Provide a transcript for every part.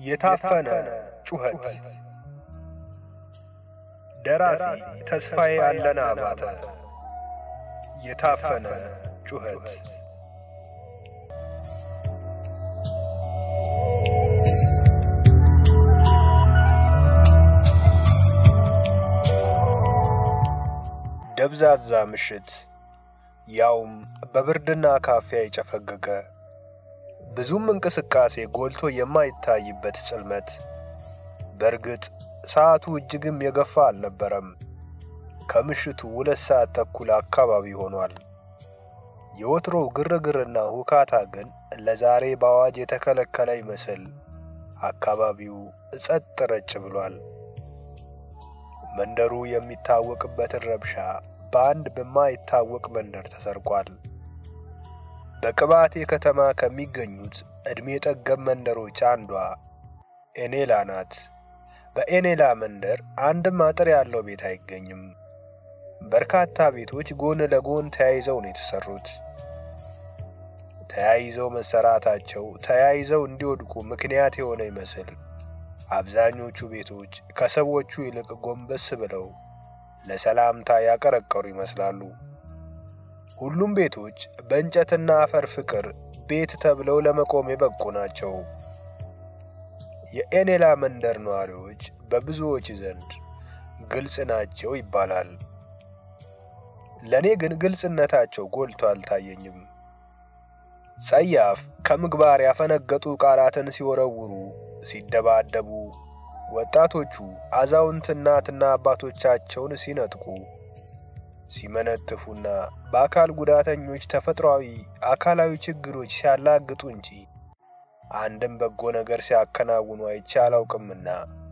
የታፈነ ጩኸት ደራሲ ተስፋዬ አለና አባተ የታፈነ ጩኸት ደብዛዛ ምሽት ያውም በብርድና ካፊያ የጨፈገገ ብዙም እንቅስቃሴ ጎልቶ የማይታይበት ጽልመት። በእርግጥ ሰዓቱ እጅግም የገፋ አልነበረም። ከምሽቱ ሁለት ሰዓት ተኩል አካባቢ ሆኗል። የወትሮው ግርግርና ሁካታ ግን ለዛሬ በአዋጅ የተከለከለ ይመስል አካባቢው ጸጥ ረጭ ብሏል። መንደሩ የሚታወቅበትን ረብሻ በአንድ በማይታወቅ መንደር ተሰርቋል። በቅባቴ ከተማ ከሚገኙት ዕድሜ ጠገብ መንደሮች አንዷ ኤኔላ ናት። በኤኔላ መንደር አንድም አጥር ያለው ቤት አይገኝም። በርካታ ቤቶች ጎን ለጎን ተያይዘው ነው የተሰሩት። ተያይዘው መሰራታቸው ተያይዘው እንዲወድቁ ምክንያት የሆነ ይመስል አብዛኞቹ ቤቶች ከሰዎቹ ይልቅ ጎንበስ ብለው ለሰላምታ ያቀረቀሩ ይመስላሉ። ሁሉም ቤቶች በእንጨትና አፈር ፍቅር ቤት ተብለው ለመቆም የበቁ ናቸው። የኤኔላ መንደር ነዋሪዎች በብዙዎች ዘንድ ግልጽ ናቸው ይባላል። ለእኔ ግን ግልጽነታቸው ጎልቶ አልታየኝም። ጸያፍ ከምግባር ያፈነገጡ ቃላትን ሲወረውሩ፣ ሲደባደቡ፣ ወጣቶቹ አዛውንት እናትና አባቶቻቸውን ሲነጥቁ ሲመነትፉና በአካል ጉዳተኞች ተፈጥሯዊ አካላዊ ችግሮች ሲያላግጡ እንጂ አንድም በጎ ነገር ሲያከናውኑ አይቼ አላውቅምና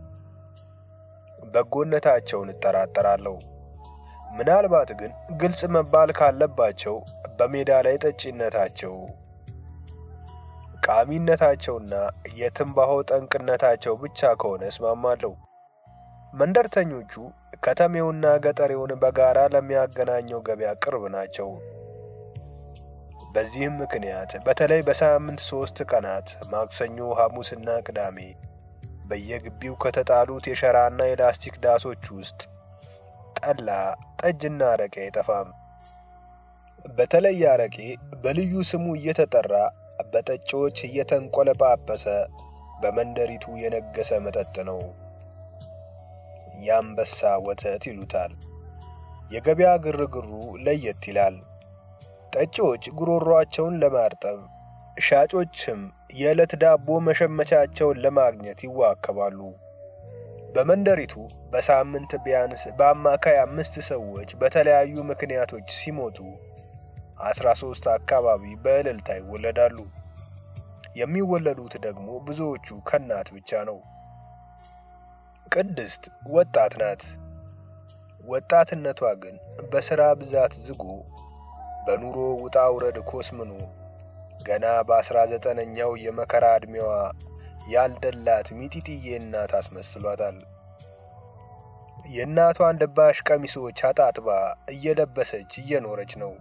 በጎነታቸውን እጠራጠራለሁ። ምናልባት ግን ግልጽ መባል ካለባቸው በሜዳ ላይ ጠጪነታቸው፣ ቃሚነታቸውና የትንባሆ ጠንቅነታቸው ብቻ ከሆነ እስማማለሁ። መንደርተኞቹ ከተሜውና ገጠሬውን በጋራ ለሚያገናኘው ገበያ ቅርብ ናቸው። በዚህም ምክንያት በተለይ በሳምንት ሦስት ቀናት ማክሰኞ፣ ሐሙስና ቅዳሜ በየግቢው ከተጣሉት የሸራና የላስቲክ ዳሶች ውስጥ ጠላ፣ ጠጅና አረቄ አይጠፋም። በተለይ አረቄ በልዩ ስሙ እየተጠራ በጠጪዎች እየተንቆለጳጰሰ በመንደሪቱ የነገሰ መጠጥ ነው። የአንበሳ ወተት ይሉታል። የገበያ ግርግሩ ለየት ይላል። ጠጪዎች ጉሮሯቸውን ለማርጠብ፣ ሻጮችም የዕለት ዳቦ መሸመቻቸውን ለማግኘት ይዋከባሉ። በመንደሪቱ በሳምንት ቢያንስ በአማካይ አምስት ሰዎች በተለያዩ ምክንያቶች ሲሞቱ አስራ ሦስት አካባቢ በእልልታ ይወለዳሉ። የሚወለዱት ደግሞ ብዙዎቹ ከእናት ብቻ ነው። ቅድስት ወጣት ናት። ወጣትነቷ ግን በሥራ ብዛት ዝጎ በኑሮ ውጣ ውረድ ኮስምኖ ገና በአስራ ዘጠነኛው የመከራ ዕድሜዋ ያልደላት ሚጢጥዬ እናት አስመስሏታል። የእናቷን ደባሽ ቀሚሶች አጣጥባ እየለበሰች እየኖረች ነው።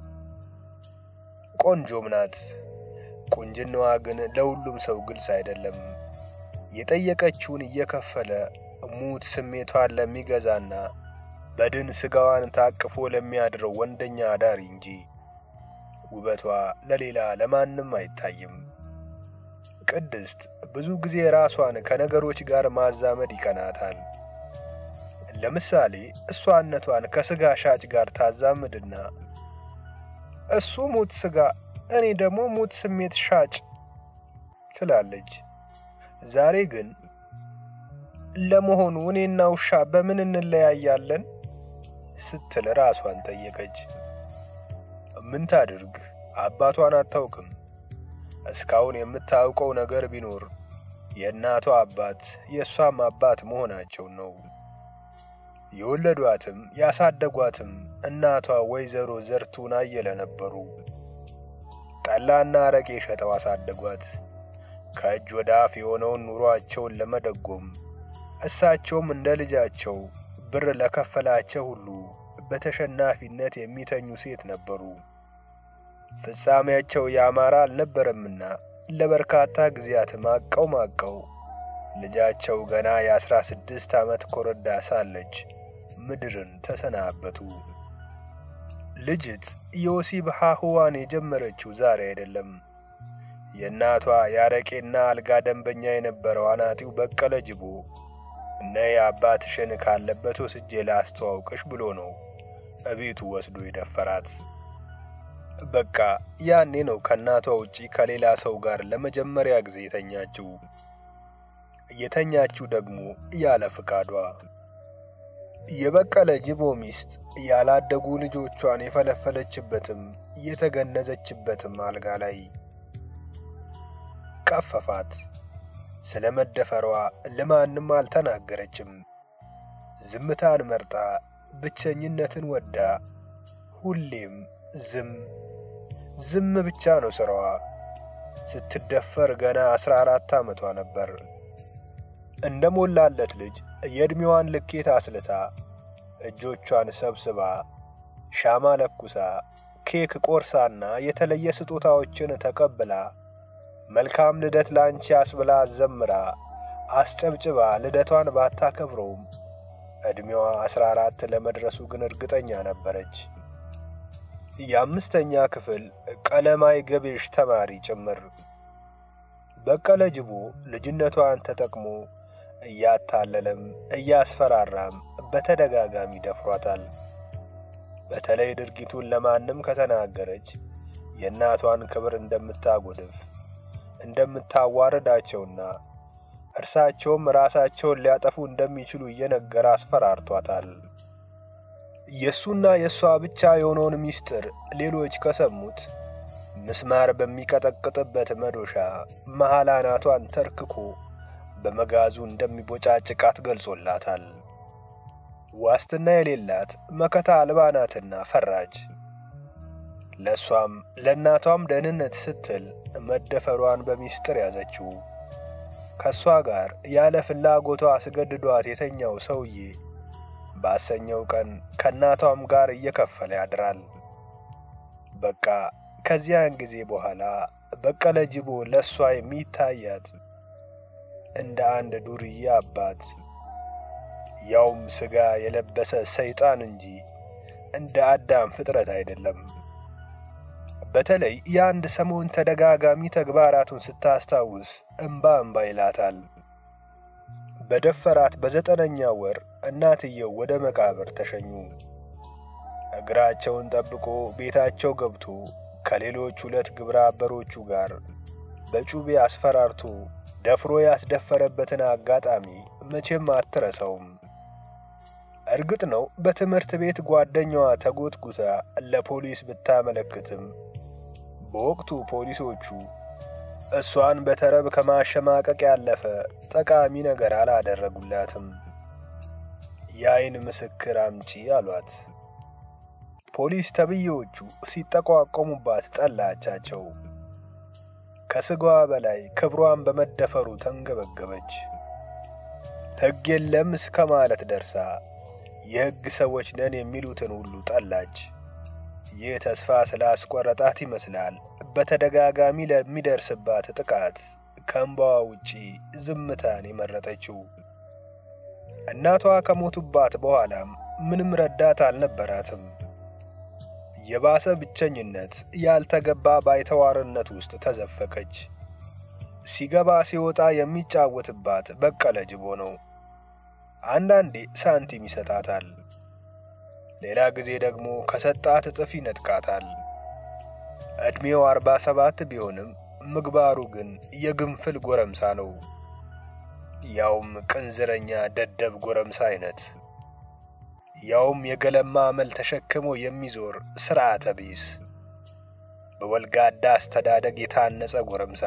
ቆንጆም ናት። ቁንጅናዋ ግን ለሁሉም ሰው ግልጽ አይደለም። የጠየቀችውን እየከፈለ ሙት ስሜቷን ለሚገዛና በድን ሥጋዋን ታቅፎ ለሚያድረው ወንደኛ አዳሪ እንጂ ውበቷ ለሌላ ለማንም አይታይም። ቅድስት ብዙ ጊዜ ራሷን ከነገሮች ጋር ማዛመድ ይቀናታል። ለምሳሌ እሷነቷን ከሥጋ ሻጭ ጋር ታዛምድና እሱ ሙት ሥጋ፣ እኔ ደግሞ ሙት ስሜት ሻጭ ትላለች። ዛሬ ግን ለመሆኑ እኔና ውሻ በምን እንለያያለን ስትል ራሷን ጠየቀች። ምን ታድርግ? አባቷን አታውቅም። እስካሁን የምታውቀው ነገር ቢኖር የእናቷ አባት የእሷም አባት መሆናቸውን ነው። የወለዷትም ያሳደጓትም እናቷ ወይዘሮ ዘርቱን አየለ ነበሩ። ጠላና አረቄ ሸጠው አሳደጓት። ከእጅ ወደ አፍ የሆነውን ኑሯቸውን ለመደጎም እሳቸውም እንደ ልጃቸው ብር ለከፈላቸው ሁሉ በተሸናፊነት የሚተኙ ሴት ነበሩ። ፍጻሜያቸው ያማረ አልነበረምና ለበርካታ ጊዜያት ማቀው ማቀው ልጃቸው ገና የአስራ ስድስት ዓመት ኮረዳ ሳለች ምድርን ተሰናበቱ። ልጅት የወሲብ ሐህዋን የጀመረችው ዛሬ አይደለም። የእናቷ የአረቄና አልጋ ደንበኛ የነበረው አናጢው በቀለ ጅቦ ነይ አባትሽን ካለበት ወስጄ ላስተዋውቅሽ ብሎ ነው እቤቱ ወስዶ የደፈራት። በቃ ያኔ ነው ከእናቷ ውጪ ከሌላ ሰው ጋር ለመጀመሪያ ጊዜ የተኛችው። የተኛችው ደግሞ ያለ ፍቃዷ። የበቀለ ጅቦ ሚስት ያላደጉ ልጆቿን የፈለፈለችበትም የተገነዘችበትም አልጋ ላይ ቀፈፋት። ስለ መደፈሯ ለማንም አልተናገረችም። ዝምታን መርጣ ብቸኝነትን ወዳ ሁሌም ዝም ዝም ብቻ ነው ስራዋ። ስትደፈር ገና አስራ አራት ዓመቷ ነበር። እንደ ሞላለት ልጅ የዕድሜዋን ልኬት አስልታ እጆቿን ሰብስባ ሻማ ለኩሳ ኬክ ቆርሳና የተለየ ስጦታዎችን ተቀብላ መልካም ልደት ላንቺ አስብላ ዘምራ አስጨብጭባ ልደቷን ባታከብረውም ዕድሜዋ አስራ አራት ለመድረሱ ግን እርግጠኛ ነበረች። የአምስተኛ ክፍል ቀለማይ ገቢሽ ተማሪ ጭምር። በቀለ ጅቦ ልጅነቷን ተጠቅሞ እያታለለም እያስፈራራም በተደጋጋሚ ደፍሯታል። በተለይ ድርጊቱን ለማንም ከተናገረች የእናቷን ክብር እንደምታጎድፍ እንደምታዋርዳቸውና እርሳቸውም ራሳቸውን ሊያጠፉ እንደሚችሉ እየነገረ አስፈራርቷታል። የእሱና የእሷ ብቻ የሆነውን ምስጢር ሌሎች ከሰሙት ምስማር በሚቀጠቅጥበት መዶሻ መሐል አናቷን ተርክኮ በመጋዙ እንደሚቦጫጭቃት ገልጾላታል። ዋስትና የሌላት መከታ አልባ ናትና ፈራጅ። ለእሷም ለእናቷም ደህንነት ስትል መደፈሯን በሚስጥር ያዘችው። ከእሷ ጋር ያለ ፍላጎቷ አስገድዷት የተኛው ሰውዬ ባሰኘው ቀን ከእናቷም ጋር እየከፈለ ያድራል። በቃ ከዚያን ጊዜ በኋላ በቀለ ጅቦ ለእሷ የሚታያት እንደ አንድ ዱርዬ አባት ያውም ሥጋ የለበሰ ሰይጣን እንጂ እንደ አዳም ፍጥረት አይደለም። በተለይ የአንድ ሰሞን ተደጋጋሚ ተግባራቱን ስታስታውስ እምባ እምባ ይላታል። በደፈራት በዘጠነኛ ወር እናትየው ወደ መቃብር ተሸኙ። እግራቸውን ጠብቆ ቤታቸው ገብቶ ከሌሎች ሁለት ግብረ አበሮቹ ጋር በጩቤ አስፈራርቶ ደፍሮ ያስደፈረበትን አጋጣሚ መቼም አትረሳውም። እርግጥ ነው በትምህርት ቤት ጓደኛዋ ተጎትጉታ ለፖሊስ ብታመለክትም በወቅቱ ፖሊሶቹ እሷን በተረብ ከማሸማቀቅ ያለፈ ጠቃሚ ነገር አላደረጉላትም። የአይን ምስክር አምጪ አሏት። ፖሊስ ተብዬዎቹ ሲጠቋቆሙባት ጠላቻቸው። ከስጋዋ በላይ ክብሯን በመደፈሩ ተንገበገበች። ሕግ የለም እስከ ማለት ደርሳ የሕግ ሰዎች ነን የሚሉትን ሁሉ ጠላች። ይህ ተስፋ ስላስቆረጣት ይመስላል በተደጋጋሚ ለሚደርስባት ጥቃት ከእንባዋ ውጪ ዝምታን የመረጠችው። እናቷ ከሞቱባት በኋላም ምንም ረዳት አልነበራትም። የባሰ ብቸኝነት፣ ያልተገባ ባይተዋርነት ውስጥ ተዘፈቀች። ሲገባ ሲወጣ የሚጫወትባት በቀለ ጅቦ ነው። አንዳንዴ ሳንቲም ይሰጣታል፣ ሌላ ጊዜ ደግሞ ከሰጣት እጥፍ ይነጥቃታል። ዕድሜው አርባ ሰባት ቢሆንም ምግባሩ ግን የግንፍል ጎረምሳ ነው። ያውም ቅንዝረኛ ደደብ ጎረምሳ አይነት ያውም የገለማ አመል ተሸክሞ የሚዞር ስርዓተ ቢስ በወልጋዳ አስተዳደግ የታነጸ ጎረምሳ።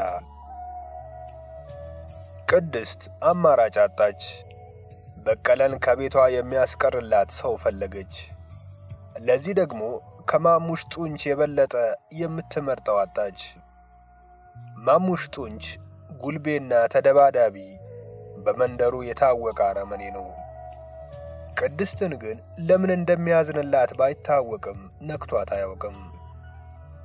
ቅድስት አማራጭ አጣች። በቀለን ከቤቷ የሚያስቀርላት ሰው ፈለገች። ለዚህ ደግሞ ከማሙሽ ጡንች የበለጠ የምትመርጠው አጣች። ማሙሽ ጡንች ጉልቤና ተደባዳቢ፣ በመንደሩ የታወቀ አረመኔ ነው። ቅድስትን ግን ለምን እንደሚያዝንላት ባይታወቅም ነክቷት አያውቅም።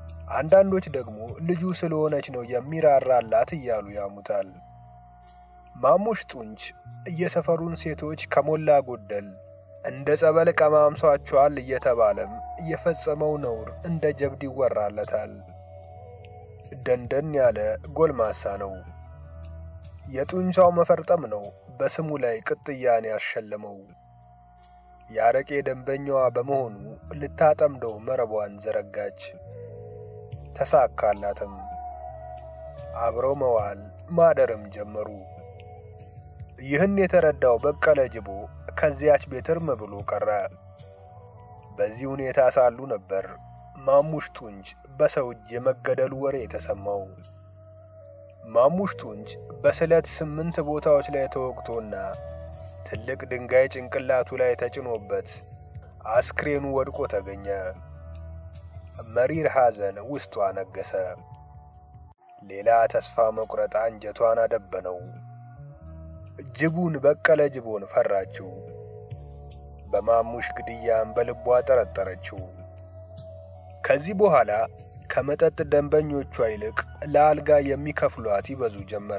አንዳንዶች ደግሞ ልጁ ስለሆነች ነው የሚራራላት እያሉ ያሙታል። ማሙሽ ጡንች የሰፈሩን ሴቶች ከሞላ ጎደል እንደ ጸበል ቀማምሷቸዋል እየተባለም የፈጸመው ነውር እንደ ጀብድ ይወራለታል። ደንደን ያለ ጎልማሳ ነው። የጡንቻው መፈርጠም ነው በስሙ ላይ ቅጥያን ያሸለመው። የአረቄ ደንበኛዋ በመሆኑ ልታጠምደው መረቧን ዘረጋች። ተሳካላትም። አብረው መዋል ማደርም ጀመሩ። ይህን የተረዳው በቀለ ጅቦ ከዚያች ቤት እርም ብሎ ቀረ። በዚህ ሁኔታ ሳሉ ነበር ማሙሽ ጡንች በሰው እጅ የመገደሉ ወሬ የተሰማው። ማሙሽ ጡንች በስለት ስምንት ቦታዎች ላይ ተወግቶና ትልቅ ድንጋይ ጭንቅላቱ ላይ ተጭኖበት አስክሬኑ ወድቆ ተገኘ። መሪር ሐዘን ውስጧ ነገሰ። ሌላ ተስፋ መቁረጥ አንጀቷን አደበነው። ጅቡን በቀለ ጅቦን ፈራችው። በማሙሽ ግድያም በልቧ ጠረጠረችው። ከዚህ በኋላ ከመጠጥ ደንበኞቿ ይልቅ ለአልጋ የሚከፍሏት ይበዙ ጀመር።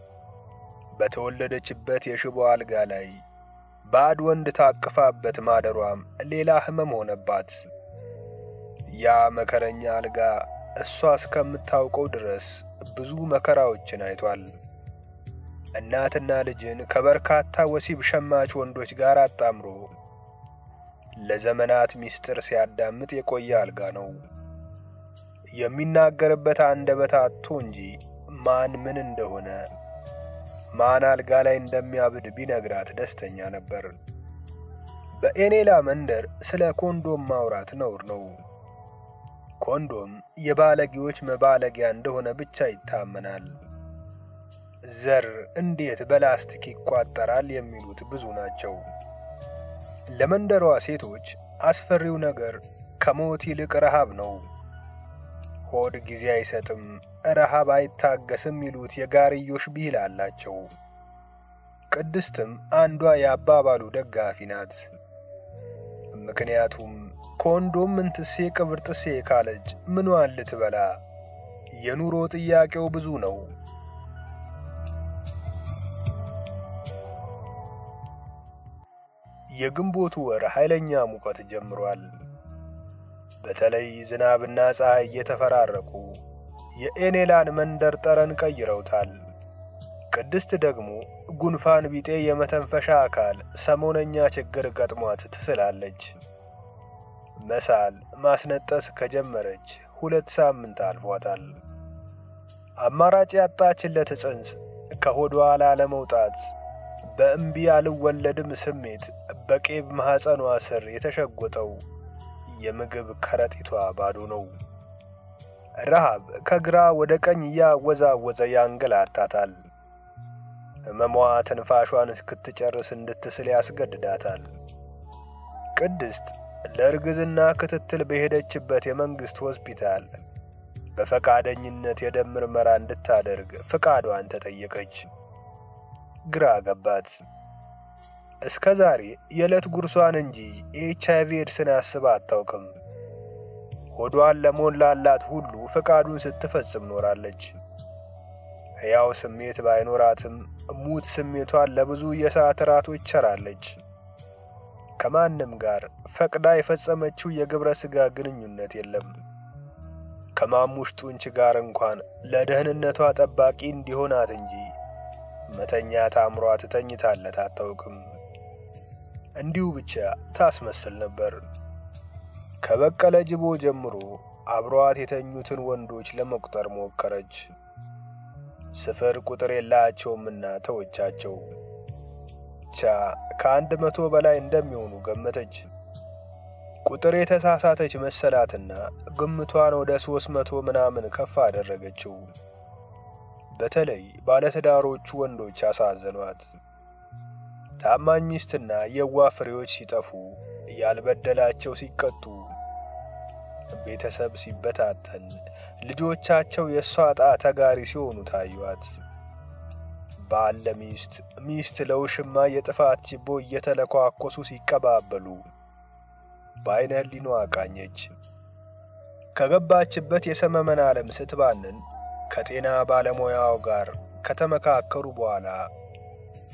በተወለደችበት የሽቦ አልጋ ላይ ባዕድ ወንድ ታቅፋበት ማደሯም ሌላ ሕመም ሆነባት። ያ መከረኛ አልጋ እሷ እስከምታውቀው ድረስ ብዙ መከራዎችን አይቷል። እናትና ልጅን ከበርካታ ወሲብ ሸማች ወንዶች ጋር አጣምሮ ለዘመናት ምስጢር ሲያዳምጥ የቆየ አልጋ ነው። የሚናገርበት አንደበት አጥቶ እንጂ ማን ምን እንደሆነ ማን አልጋ ላይ እንደሚያብድ ቢነግራት ደስተኛ ነበር። በኤኔላ መንደር ስለ ኮንዶም ማውራት ነውር ነው። ኮንዶም የባለጌዎች መባለጊያ እንደሆነ ብቻ ይታመናል። ዘር እንዴት በላስቲክ ይቋጠራል የሚሉት ብዙ ናቸው። ለመንደሯ ሴቶች አስፈሪው ነገር ከሞት ይልቅ ረሃብ ነው። ሆድ ጊዜ አይሰጥም፣ ረሃብ አይታገስም ይሉት የጋርዮሽ ብሂል አላቸው። ቅድስትም አንዷ የአባባሉ ደጋፊ ናት። ምክንያቱም ኮንዶም ምንትሴ ቅብር ጥሴ ካለች ምኗን ልትበላ? የኑሮ ጥያቄው ብዙ ነው። የግንቦቱ ወር ኃይለኛ ሙቀት ጀምሯል። በተለይ ዝናብና ፀሐይ እየተፈራረቁ የኤኔላን መንደር ጠረን ቀይረውታል። ቅድስት ደግሞ ጉንፋን ቢጤ የመተንፈሻ አካል ሰሞነኛ ችግር ገጥሟት ትስላለች። መሳል ማስነጠስ ከጀመረች ሁለት ሳምንት አልፏታል። አማራጭ ያጣችለት ጽንስ ከሆዷ ላለመውጣት በእምቢ አልወለድም ስሜት በቄብ ማኅፀኗ ስር የተሸጎጠው የምግብ ከረጢቷ ባዶ ነው። ረሃብ ከግራ ወደ ቀኝ እያወዛወዘ ያንገላታታል። ሕመሟ ትንፋሿን እስክትጨርስ እንድትስል ያስገድዳታል። ቅድስት ለእርግዝና ክትትል በሄደችበት የመንግሥት ሆስፒታል በፈቃደኝነት የደም ምርመራ እንድታደርግ ፍቃዷን ተጠየቀች። ግራ ገባት። እስከ ዛሬ የዕለት ጉርሷን እንጂ የኤች አይቪ ኤድስን አስባ አታውቅም። ሆዷን ለሞላላት ሁሉ ፍቃዱን ስትፈጽም ኖራለች። ሕያው ስሜት ባይኖራትም ሙት ስሜቷን ለብዙ የሰዓት እራቶች ቸራለች። ከማንም ጋር ፈቅዳ የፈጸመችው የግብረ ሥጋ ግንኙነት የለም። ከማሙሽ ጡንች ጋር እንኳን ለደህንነቷ ጠባቂ እንዲሆናት እንጂ መተኛት አምሯት ተኝታለት አታውቅም። እንዲሁ ብቻ ታስመስል ነበር። ከበቀለ ጅቦ ጀምሮ አብሯት የተኙትን ወንዶች ለመቁጠር ሞከረች። ስፍር ቁጥር የላቸውምና ተወቻቸው። ብቻ ከአንድ መቶ በላይ እንደሚሆኑ ገመተች። ቁጥር የተሳሳተች መሰላትና ግምቷን ወደ ሦስት መቶ ምናምን ከፍ አደረገችው። በተለይ ባለትዳሮቹ ወንዶች አሳዘኗት። ታማኝ ሚስትና የዋህ ፍሬዎች ሲጠፉ፣ ያልበደላቸው ሲቀጡ፣ ቤተሰብ ሲበታተን፣ ልጆቻቸው የእሷ ዕጣ ተጋሪ ሲሆኑ ታዩአት። ባል ለሚስት፣ ሚስት ለውሽማ የጥፋት ችቦ እየተለኳኮሱ ሲቀባበሉ በዐይነ ሕሊናዋ ቃኘች። ከገባችበት የሰመመን ዓለም ስትባንን ከጤና ባለሙያው ጋር ከተመካከሩ በኋላ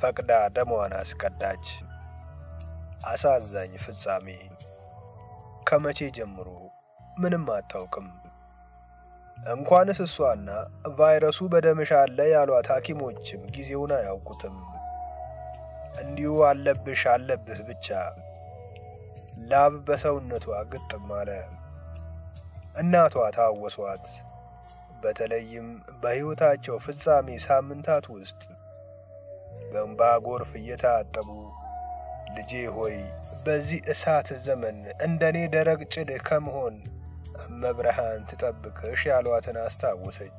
ፈቅዳ ደሟን አስቀዳች። አሳዛኝ ፍጻሜ። ከመቼ ጀምሮ ምንም አታውቅም። እንኳንስ እሷና ቫይረሱ በደምሽ አለ ያሏት ሐኪሞችም ጊዜውን አያውቁትም። እንዲሁ አለብሽ አለብህ ብቻ ላብ በሰውነቷ ግጥም አለ። እናቷ ታወሷት። በተለይም በሕይወታቸው ፍጻሜ ሳምንታት ውስጥ በእንባ ጎርፍ እየታጠቡ ልጄ ሆይ በዚህ እሳት ዘመን እንደኔ ደረቅ ጭድ ከመሆን እመብርሃን ትጠብቅሽ ያሏትን አስታወሰች።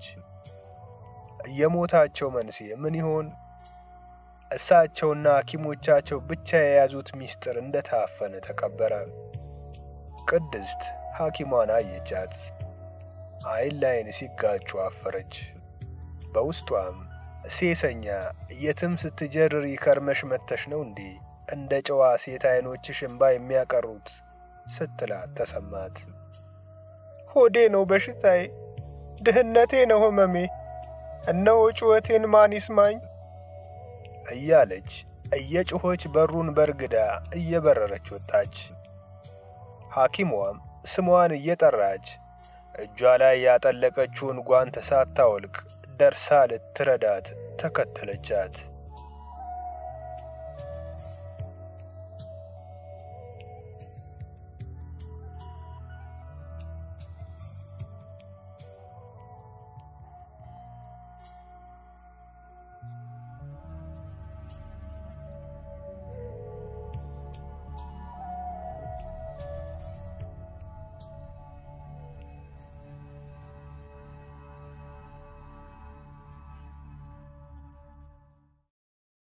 የሞታቸው መንስኤ ምን ይሆን? እሳቸውና ሐኪሞቻቸው ብቻ የያዙት ምስጢር እንደታፈነ ተቀበረ። ቅድስት ሐኪሟን አየቻት። አይን ላይን ሲጋጩ አፈረች። በውስጧም ሴሰኛ የትም ስትጀርሪ ከርመሽ መተሽ ነው እንዴ እንደ ጨዋ ሴት አይኖችሽ እምባ የሚያቀሩት ስትላት ተሰማት። ሆዴ ነው በሽታዬ፣ ድህነቴ ነው ህመሜ፣ እነሆ ጩኸቴን ማን ይስማኝ እያለች እየጮኸች በሩን በርግዳ እየበረረች ወጣች። ሐኪሟም ስሟን እየጠራች እጇ ላይ ያጠለቀችውን ጓንት ሳታወልቅ ደርሳ ልትረዳት ተከተለቻት።